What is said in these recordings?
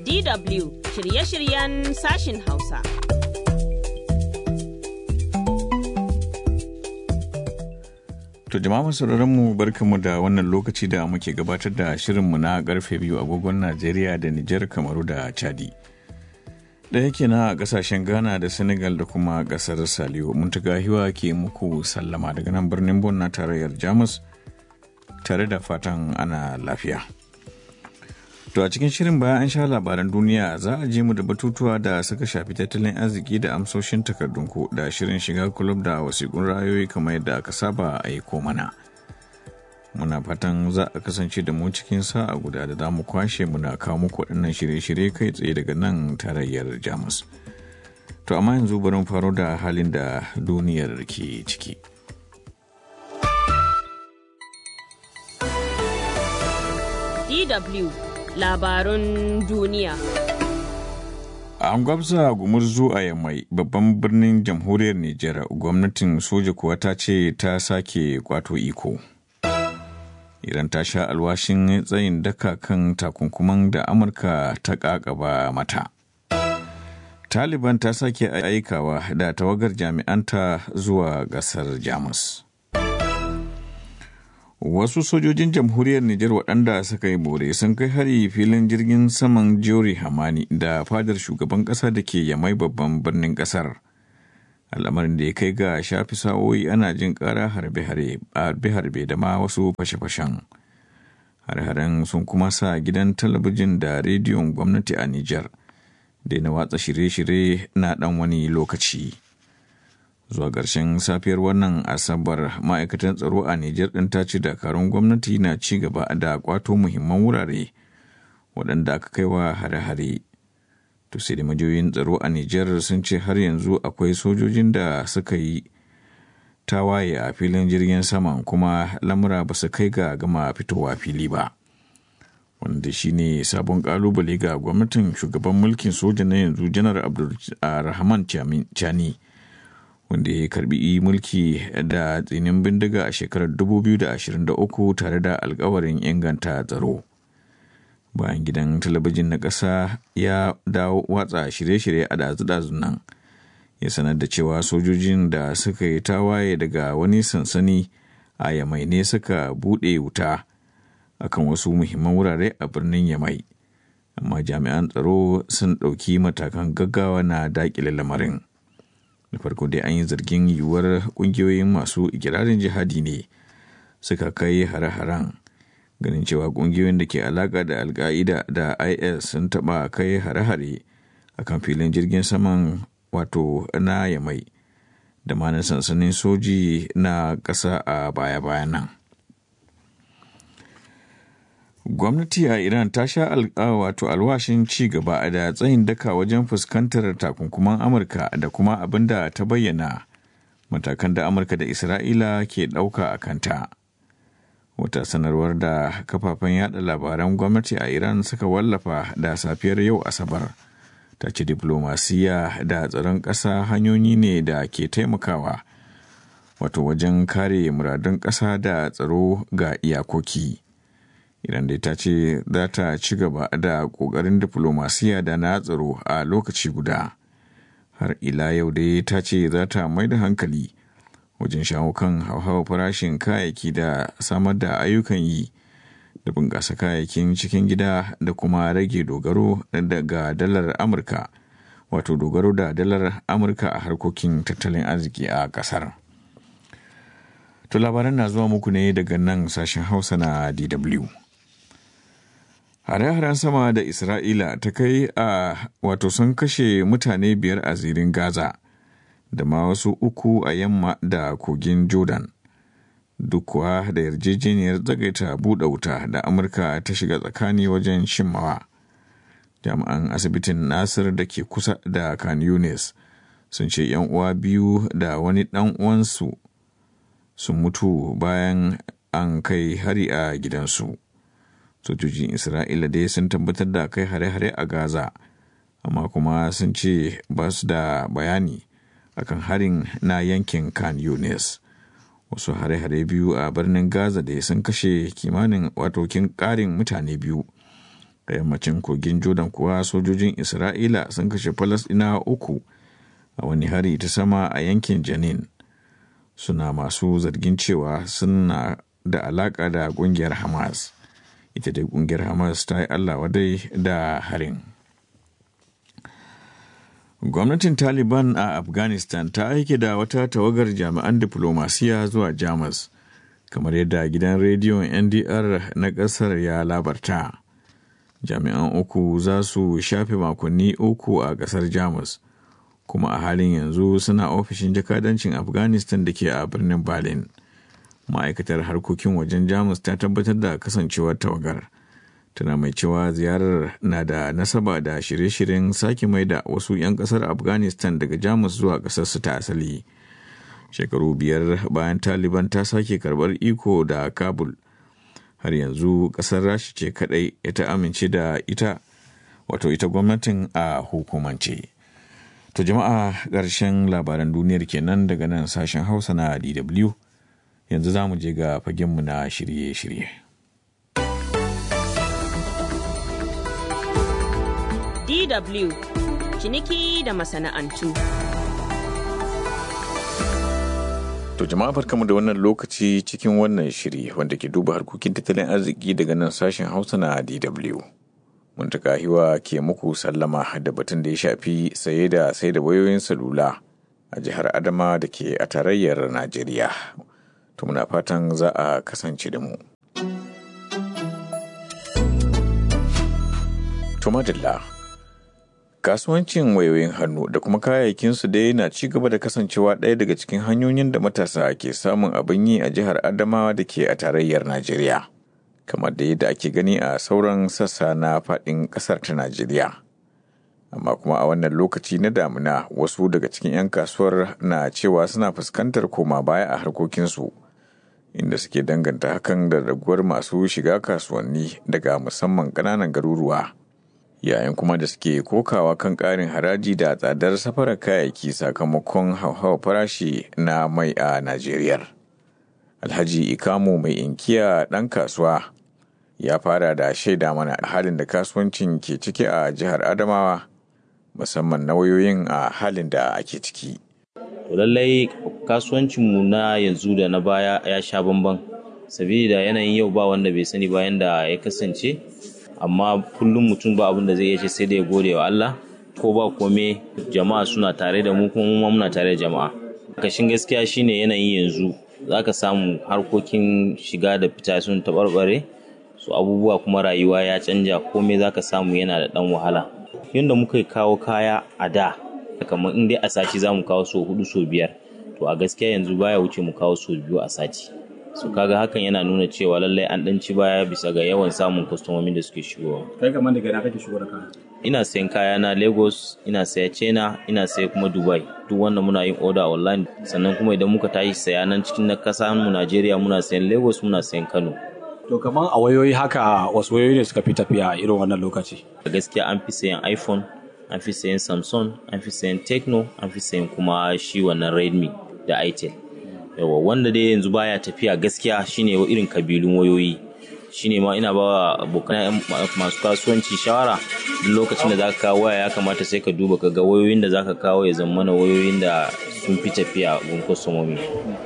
DW shirye-shiryen sashin Hausa. To jama'a masu mu barkanmu da wannan lokaci da muke gabatar da shirinmu na karfe biyu agogon Najeriya da Nijar Kamaru da Chadi. Ɗaya kenan a ƙasashen Ghana da Senegal da kuma ƙasar Saliyo. Muntaga hiwa ke muku sallama daga nan birnin Bon na tarayyar Jamus tare da fatan ana lafiya. To a cikin shirin bayan an sha labaran duniya za a je mu da batutuwa da suka shafi tattalin arziki da amsoshin takardunku da shirin shiga kulub da wasiƙun rayoyi kamar yadda aka saba a yi mana. Muna fatan za a kasance da mu cikin sa'a guda da za mu kwashe muna kawo muku waɗannan shirye-shirye kai tsaye daga nan tarayyar Jamus. To amma yanzu bari mu faro da halin da duniyar ke ciki. DW labarun duniya. An gwabza gumurzu a yammai babban birnin jamhuriyar Nijar gwamnatin soja kuwa ta ce ta sake kwato iko. Iran ta sha alwashin tsayin daka kan takunkuman da Amurka ta kakaba mata. Taliban ta sake aikawa da tawagar jami'anta zuwa gasar Jamus. Wasu sojojin jamhuriyar Nijar waɗanda suka yi bore sun kai hari filin jirgin saman Jori Hamani da fadar shugaban ƙasa da ke yamai babban birnin ƙasar. Al'amarin da ya kai ga shafi sa'o'i ana jin ƙara harbe-harbe da ma wasu fashe-fashen. Har-haren sun kuma sa gidan talabijin da rediyon gwamnati a Nijar da na watsa shirye-shirye na ɗan wani lokaci. zuwa ƙarshen safiyar wannan asabar ma'aikatan tsaro a Nijar ɗin ta ce dakarun gwamnati na ci gaba da kwato muhimman wurare waɗanda aka kai wa hare-hare. To sai da majiyoyin tsaro a Nijar sun ce har yanzu akwai sojojin da suka yi tawaye a filin jirgin saman kuma lamura ba su kai ga gama fitowa fili ba. Wanda shi ne sabon ƙalubale ga gwamnatin shugaban mulkin soja na yanzu janar Abdulrahman Chani. wanda ya karbi mulki da tsinin bindiga a shekarar 2023 tare da alkawarin inganta tsaro bayan gidan talabijin na ƙasa ya dawo watsa shirye-shirye a dazu-dazun nan ya sanar da cewa sojojin da suka yi tawaye daga wani sansani a yamai ne suka buɗe wuta akan wasu muhimman wurare a birnin yamai amma jami'an tsaro sun ɗauki matakan gaggawa na daƙile lamarin. da farko dai an yi zargin yiwuwar kungiyoyin masu ikirarin jihadi ne suka kai hare-haren ganin cewa kungiyoyin da ke alaka da alka'ida da is sun taba kai hare-hare a kan filin jirgin saman wato na yamai da ma na sansanin soji na ƙasa a baya-bayan nan gwamnati a iran ta sha wato alwashin ci gaba da tsayin daka wajen fuskantar takunkuman amurka da kuma abin da ta bayyana matakan da amurka da isra'ila ke ɗauka a kanta wata sanarwar da kafafen yada labaran gwamnati a iran suka wallafa da safiyar yau asabar ta ce diplomasiya da tsaron ƙasa hanyoyi ne da ke taimakawa wato wajen kare muradun ƙasa da tsaro ga iyakoki. Iran dai ta ce za ta ci gaba da ƙoƙarin diflomasiya da na tsaro a lokaci guda. Har ila yau dai ta ce za ta mai da hankali wajen shawo kan hauhawar farashin kayayyaki da samar da ayyukan yi da bunƙasa kayayyakin cikin gida da kuma rage dogaro daga dalar Amurka, wato dogaro da dalar Amurka a harkokin tattalin arziki a ƙasar. To labaran na zuwa muku ne daga nan sashen Hausa na DW. Hare-haren sama da Isra'ila ta kai a wato sun kashe mutane biyar a zirin Gaza da ma wasu uku a yamma da kogin Jordan. Duk kuwa da yarjejeniyar zagaita buɗe wuta da Amurka ta shiga tsakani wajen shimmawa. Jami'an asibitin Nasir da ke kusa da Khan Yunis sun ce ‘yan uwa biyu da wani ɗan uwansu sun mutu bayan an kai hari a gidansu. sojojin isra'ila dai sun tabbatar da kai hare-hare a gaza amma kuma sun ce ba su da bayani akan harin na yankin kan yunis wasu hare-hare biyu a birnin gaza da sun kashe kimanin watokin ƙarin mutane biyu a yammacin kogin jordan kuwa sojojin isra'ila sun kashe falasɗinawa uku a wani hari ta sama a yankin janin suna masu zargin cewa suna da alaƙa da ƙungiyar hamas ita dai ƙungiyar hamas ta yi allah wadai da harin gwamnatin taliban a afghanistan ta aike da wata tawagar jami'an diflomasiya zuwa jamus kamar yadda gidan rediyon ndr na ƙasar ya labarta jami'an uku za su shafe makonni uku a ƙasar jamus kuma a halin yanzu suna ofishin jakadancin afghanistan da ke a birnin berlin ma'aikatar harkokin wajen jamus ta tabbatar da kasancewar tawagar tana mai cewa ziyarar na da nasaba da shirye-shiryen sake mai da wasu 'yan kasar afghanistan daga jamus zuwa kasarsu ta asali shekaru biyar bayan taliban ta sake karbar iko da kabul har yanzu kasar rashi ce kadai ta amince da ita wato ita gwamnatin a hukumance to jama'a ƙarshen labaran duniyar kenan daga nan sashen hausa na dw yanzu za mu je ga fagenmu na shirye-shirye DW ciniki da masana'antu. To jama'a barkamu da wannan lokaci cikin wannan shiri wanda ke duba harkokin tattalin arziki daga nan sashen Hausa na DW. Mun ta hiwa ke muku sallama da batun da ya shafi saye da sai da wayoyin salula a jihar Adama da ke a tarayyar Najeriya. To muna fatan za a kasance da mu. To madalla. kasuwancin wayoyin hannu da kuma kayayyakinsu dai na ci gaba da kasancewa ɗaya daga cikin hanyoyin da matasa ke samun abin yi a jihar adamawa da ke a tarayyar najeriya kamar da yadda ake gani a sauran sassa na faɗin ƙasar ta najeriya amma kuma a wannan lokaci na damuna wasu daga cikin 'yan kasuwar na cewa suna fuskantar koma baya a harkokinsu inda suke danganta hakan da raguwar masu shiga kasuwanni daga musamman ƙananan garuruwa yayin kuma da suke kokawa kan ƙarin haraji da tsadar safarar kayayyaki sakamakon hauhawar farashi na mai a Najeriya. Alhaji Ikamu mai inkiya ɗan kasuwa ya fara da shaida mana halin da kasuwancin ke ciki a jihar Adamawa musamman na wayoyin a halin da ake ciki. lallai kasuwancinmu na yanzu da na baya ya sha bamban sabida yanayin yau ba wanda bai sani bayan da ya kasance amma kullum mutum ba abin da zai iya ce sai da ya gode wa Allah ko ba kome jama'a suna tare da mu kuma mu muna tare da jama'a kashin gaskiya shine yanayin yanzu zaka samu harkokin shiga da fita sun taɓarɓare su abubuwa kuma rayuwa ya canja komai zaka samu yana da ɗan wahala yadda muka kawo kaya a da kamar in dai a sati za mu kawo so hudu so biyar to a gaskiya yanzu baya wuce mu kawo so biyu a sati su kaga hakan yana nuna cewa lallai an ɗan ci baya bisa ga yawan samun kwastomomin da suke shigowa. Kai kamar daga ina kake shigo da kaya? Ina sayan kaya na Lagos, ina saya China, ina saya kuma Dubai. Duk wannan muna yin order online sannan kuma idan muka tashi saya nan cikin na kasa mu Najeriya muna sayan Lagos muna sayan Kano. To kamar a wayoyi haka wasu wayoyi ne suka fi tafiya a irin wannan lokaci? A gaskiya an fi sayan iPhone, an fi sayan Samsung, an fi sayan Tecno, an fi sayan kuma shi wannan Redmi da Itel. yawa wanda dai yanzu baya tafiya gaskiya shine irin kabilun wayoyi shine ma ina ba abokan masu kasuwanci shawara duk lokacin da zaka kawo waya ya kamata sai ka duba ka ga wayoyin da zaka kawo ya zama na wayoyin da sun fi tafiya gun kwastomomi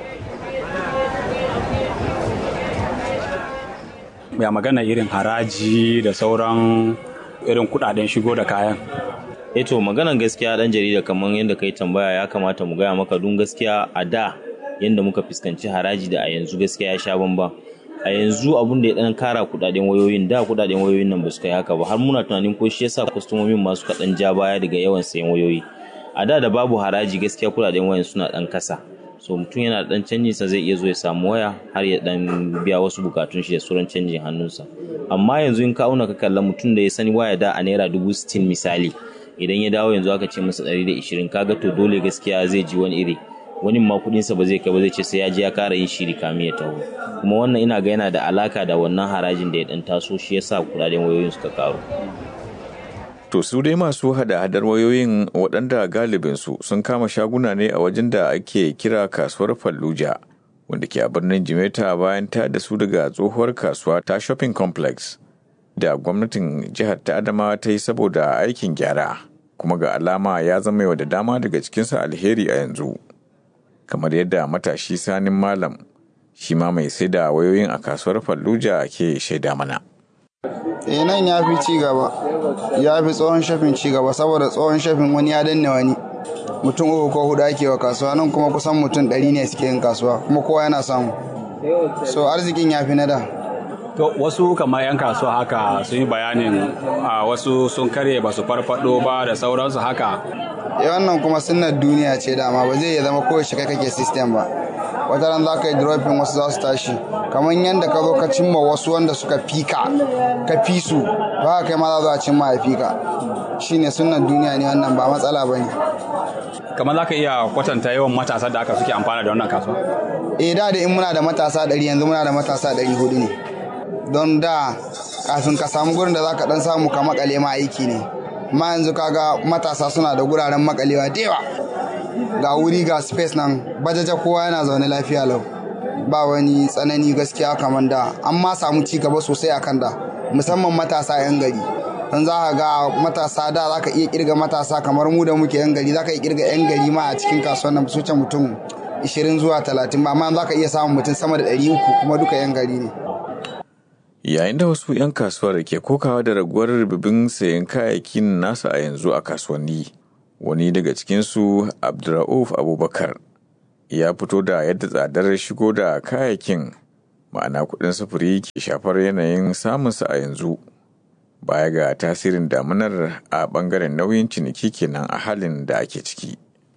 ya magana irin haraji da sauran irin kudaden shigo da kayan eh to maganan gaskiya dan jarida kamar yadda kai tambaya ya kamata mu gaya maka dun gaskiya a da yadda muka fuskanci haraji da a yanzu gaskiya ya sha bamban a yanzu abun da ya dan kara kudaden wayoyin da kudaden wayoyin nan ba su kai haka ba har muna tunanin ko shi yasa kwastomomin masu kaɗan ja baya daga yawan sayan wayoyi a da da babu haraji gaskiya kudaden wayan suna dan kasa so mutum yana dan canjin sa zai iya zo ya samu waya har ya dan biya wasu bukatun shi da sauran canjin hannunsa amma yanzu in ka auna ka kalla mutum da ya sani waya da a naira dubu sittin misali idan ya dawo yanzu aka ce masa ɗari da ishirin kaga to dole gaskiya zai ji wani iri wani ma kudinsa ba zai kai ba zai ce sai ya je ya kara yin shiri kamin ya taho kuma wannan ina ga yana da alaka da wannan harajin da ya dan taso shi yasa kudaden wayoyin suka karu To su dai masu hada-hadar wayoyin waɗanda galibinsu sun kama shaguna ne a wajen da ake kira kasuwar Fallujah wanda ke a birnin Jimeta bayan ta da su daga tsohuwar kasuwa ta shopping complex. da gwamnatin jihar ta adamawa ta yi saboda aikin gyara kuma ga alama ya zama yau da dama daga cikinsa alheri a yanzu kamar yadda matashi sanin malam shi ma mai sai da wayoyin a kasuwar fallujah ke shaida mana eh nan ya fi ci gaba ya fi tsohon shafin ci gaba saboda tsohon shafin wani ya danne wani mutum uku ko hudu ake wa kasuwa nan kuma kusan mutum ɗari ne suke yin kasuwa kuma kowa yana samu so arzikin ya fi na da To wasu kamar 'yan kasuwa haka sun yi bayanin a wasu sun karye ba su farfado ba da sauransu haka. eh wannan kuma sunnar duniya ce dama ba zai iya zama kowace kai kake system ba wata ran za ka yi dropping wasu za su tashi kamar yadda ka zo ka cimma wasu wanda suka fika ka fi su ba kai ma za a cimma ya fika shine sunnar duniya ne wannan ba matsala ba ne Kamar za ka iya kwatanta yawan matasa da aka suke amfana da wannan kasuwa? eh da da in muna da matasa ɗari yanzu muna da matasa ɗari hudu ne don da kafin ka samu gurin da za ka ɗan samu ka makale ma aiki ne ma yanzu kaga matasa suna da guraren makalewa da yawa ga wuri ga space nan bajaja kowa yana zaune lafiya lau ba wani tsanani gaskiya kamar da an ma samu ci gaba sosai akan da musamman matasa 'yan gari don za ka ga matasa da za ka iya kirga matasa kamar mu da muke 'yan gari za ka iya kirga 'yan gari ma a cikin kasuwan nan su wuce mutum 20 zuwa 30 ba amma za ka iya samun mutum sama da 300 kuma duka 'yan gari ne yayin da wasu 'yan kasuwar ke kokawa da raguwar rububin sayan kayayyakin nasu a yanzu a kasuwanni wani daga cikinsu abdurrauf abubakar ya fito da yadda tsadar shigo da kayayyakin ma'ana kudin sufuri ke shafar yanayin samunsa a yanzu baya ga tasirin damunar a bangaren nauyin ciniki kenan a halin da ake ciki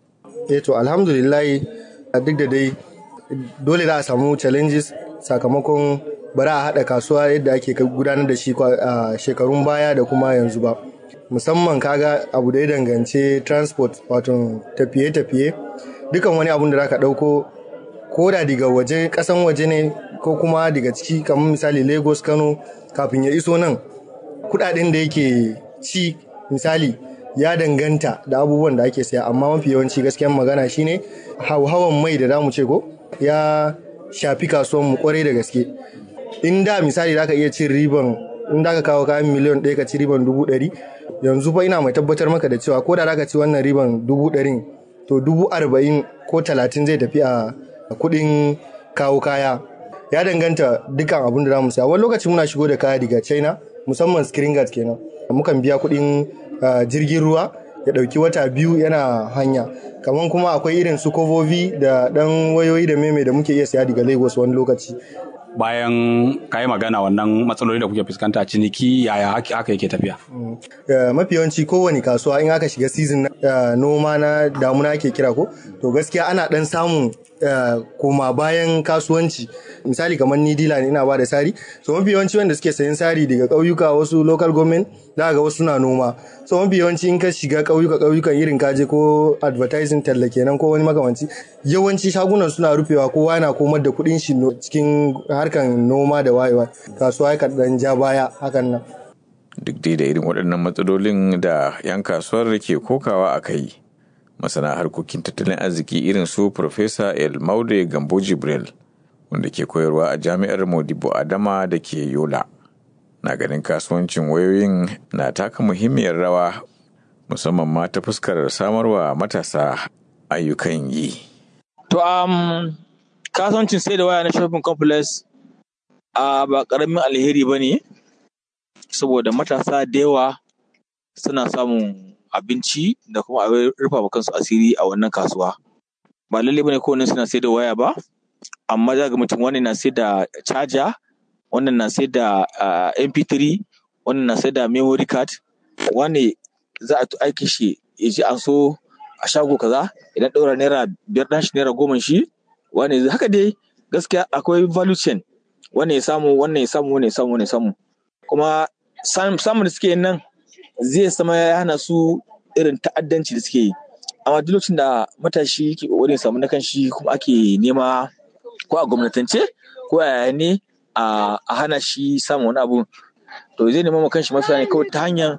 eh to alhamdulillah duk da dai dole za a samu challenges sakamakon bari a haɗa kasuwa yadda ake gudanar da shi a shekarun baya da kuma yanzu ba musamman kaga abu da ya dangance transport wato tafiye-tafiye dukan wani abun da zaka ɗauko ko da daga waje ƙasan waje ne ko kuma daga ciki kamar misali lagos kano kafin ya iso nan kuɗaɗen da yake ci misali ya danganta da abubuwan da ake saya amma mafi yawanci gaskiyan magana shine hauhawan mai da zamu ce ko ya shafi kasuwan mu kwarai da gaske in da misali zaka iya cin riban in da ka kawo kayan miliyan ɗaya ka ci riban dubu ɗari yanzu fa ina mai tabbatar maka da cewa ko da zaka ci wannan riban dubu ɗarin to dubu arba'in ko talatin zai tafi a kuɗin kawo kaya ya danganta dukkan abin da zamu saya wani lokaci muna shigo da kaya daga china musamman screen guard kenan mukan biya kuɗin jirgin ruwa ya ɗauki wata biyu yana hanya kamar kuma akwai irin su kovovi da ɗan wayoyi da meme da muke iya saya daga lagos wani lokaci Bayan ka yi magana wannan matsaloli da kuke fuskanta ciniki yaya haka yake tafiya? mafi yawanci kowane kasuwa in aka shiga season noma na damuna ake kira ko to gaskiya ana ɗan samun koma bayan kasuwanci misali kamar ni dila ne ina ba da sari so mafi yawanci wanda suke sayan sari daga ƙauyuka wasu local government za ga wasu na noma so mafi yawanci in ka shiga ƙauyuka ƙauyukan irin kaje ko advertising talla kenan ko wani makamanci yawanci shagunan suna rufewa kowa yana komar da kuɗin shi cikin harkan noma da wayewa kasuwa ya dan ja baya hakan nan duk dai da irin waɗannan matsalolin da 'yan kasuwar ke kokawa a kai masana harkokin tattalin arziki irin su Profesa El Maude Gambo Jibril wanda ke koyarwa a jami'ar Modibo Adama da ke Yola. Na ganin kasuwancin wayoyin na taka muhimmiyar rawa musamman ma ta fuskar samarwa matasa ayyukan yi. To um, kasuwancin sai da waya na shopping complex uh, ba ƙaramin alheri ba ne saboda matasa da yawa suna samun abinci da kuma abin rufa wa kansu asiri a wannan kasuwa ba lalle bane kowanne suna sai da waya ba amma za ga mutum wannan na sai da charger wannan na sai da mp3 wannan na sai da memory card wani za a aiki shi ya ji an so a shago kaza idan ɗaura naira biyar ɗan shi naira goma shi wani haka dai gaskiya akwai value chain wannan ya samu wannan ya samu wannan ya samu wannan ya samu kuma samun da suke yin nan zai sama ya hana su irin ta'addanci da suke yi amma duk lokacin da matashi ke kokarin samu na kanshi kuma ake nema ko a gwamnatance ko a yaya ne a hana shi samun wani abu to zai nema ma kanshi mafita ne kawai ta hanyar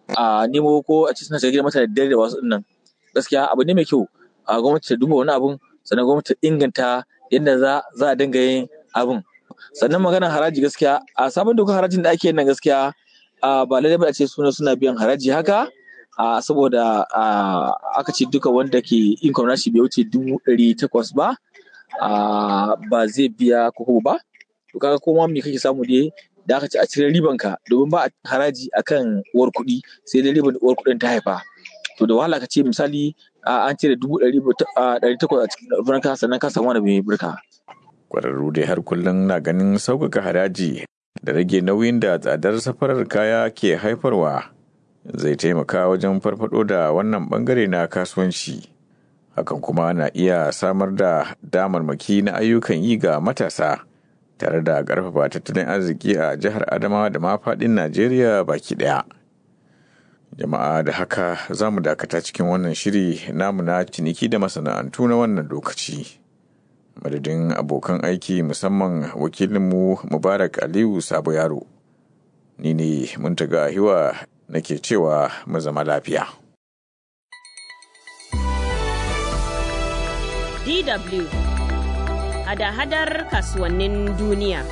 a nemo ko a cikin suna gida mata da dare da wasu nan gaskiya abu ne mai kyau a gwamnati ta duba wani abun sannan gwamnati ta inganta yadda za a dinga yin abun sannan maganar haraji gaskiya a sabon dokar harajin da ake yin nan gaskiya ba lallai ba a ce suna suna biyan haraji haka saboda aka ce duka wanda ke income nashi bai wuce dubu ɗari takwas ba ba zai biya koko ba to kaga koma me kake samu dai da aka ce a cire riban ka domin ba a haraji akan uwar kuɗi sai dai riban uwar kuɗin ta haifa to da wahala ka ce misali an cire dubu ɗari takwas a cikin ka sannan ka samu wani mai birka. Kwararru dai har kullum na ganin sauƙaƙa haraji da rage nauyin da tsadar safarar kaya ke haifarwa zai taimaka wajen farfado da wannan bangare na kasuwanci. Hakan kuma na iya samar da damarmaki na ayyukan yi ga matasa tare da ƙarfafa tattalin arziki a jihar Adamawa da ma faɗin Najeriya baki ɗaya. jama'a da haka za mu dakata cikin wannan shiri namu na ciniki da masana'antu na wannan lokaci madadin abokan aiki musamman wakilinmu mubarak aliyu sabo yaro ni ne muntaga hiwa nake cewa mu zama lafiya DW hada-hadar kasuwannin duniya.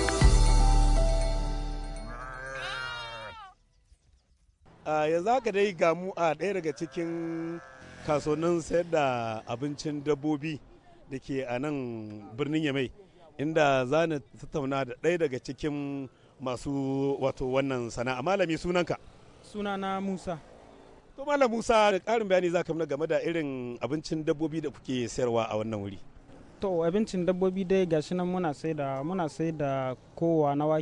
a yanzu haka dai gamu a ɗaya daga cikin kasuwannin sayar da abincin dabbobi da ke a nan birnin yamai inda za na tattauna da ɗaya daga cikin masu wato wannan sana'a malami sunanka sunana musa to malam musa da ƙarin bayani za ka game da irin abincin dabbobi da kuke sayarwa a wannan wuri to abincin dabbobi dai gashi nan muna sai da muna sai da kowa na wake